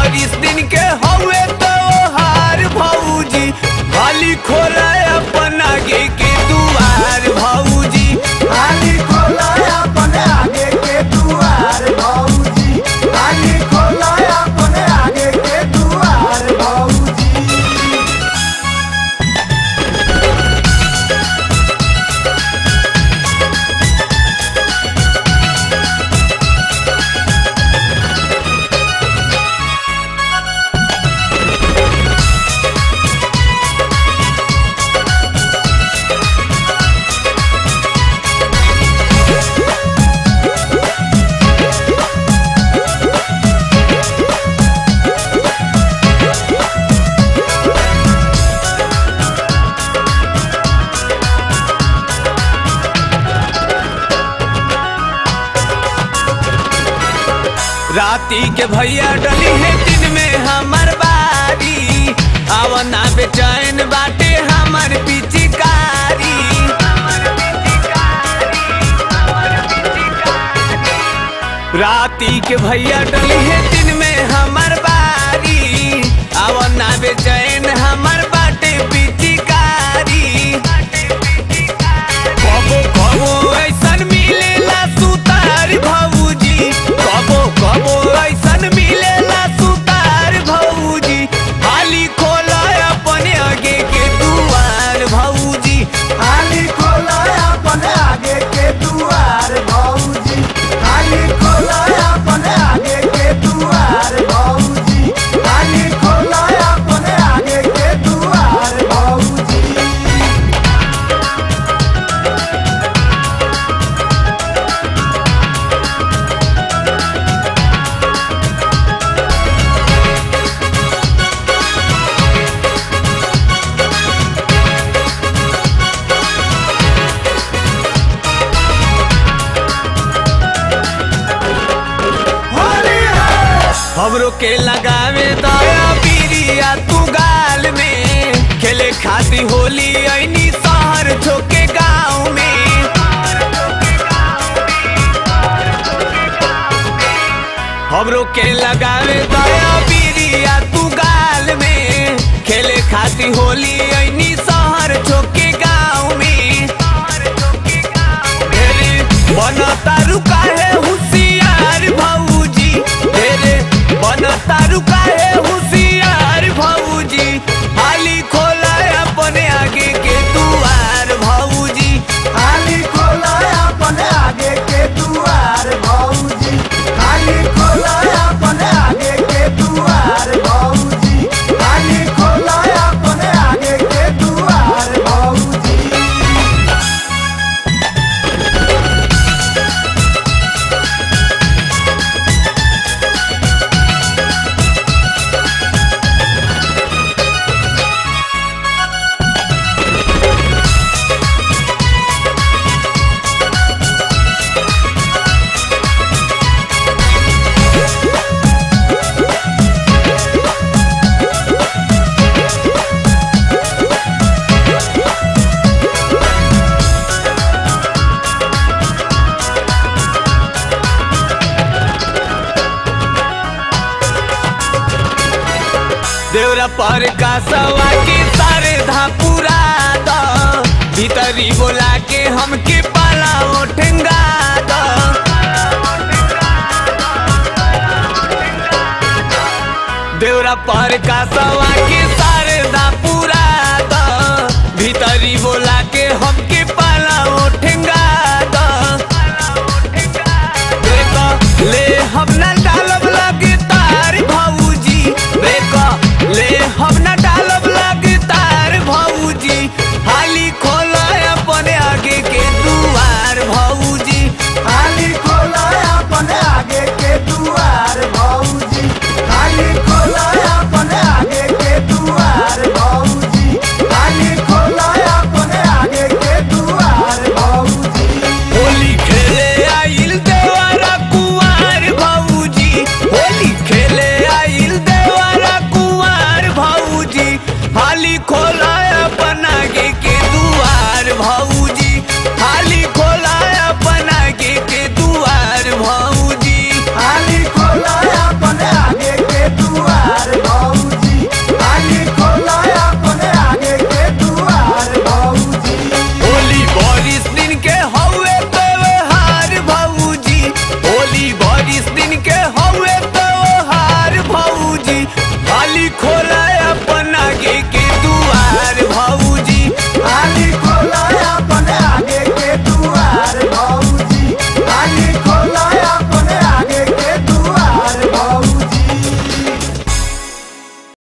बारिश दिन के हवे तो हार भौजी हाली खोला अपन आगे के दुआर भौजी हाली खोला अपन आगे के दुआर भौजी हाली खोला अपन आगे के दुआर भौजी राती के भैया डली है दिन में हमर बारी आवना बेचैन बाटे हमर पिचकारी राती के भैया डली है दिन में हमर बारी आवना बेचैन हमर बाटे पिचकारी कबो कबो ऐसन मिलेला सुतार भौजी कबो कबो ऐसन मिलेला सुतार भौजी हाली खोला अपने आगे के दुआर भौजी हाली खोला अपन आगे के दुआर भौजी हाली खोला अपन आगे के दुआर भौजी हाली खोला अपन आगे के दुआर भौजी होली है हमरो के लगावे दया पीरिया तू गाल में खेले खाती होली ऐनी शहर छोके गाँव में हमरो के लगावे दया पीरिया तू गाल में खेले खाती होली ऐनी शहर छोके गाँव में ढेरे बनता रुका है होशियार भौजी ढेरे बनता रुका है होशियार भौजी हाली खोला अपने आगे के दुआर भौजी हाली खोला अपन आगे के दुआर भौजी हाली खोला अपन आगे के दुआर भौजी हाली खोला अपन आगे के दुआर भौजी देवरा पर का सवा के सारे धापुरा द भीतरी बोला के हमके पाला ओठंगा द देवरा पर का सवा के सारे धापुरा द भीतरी बोला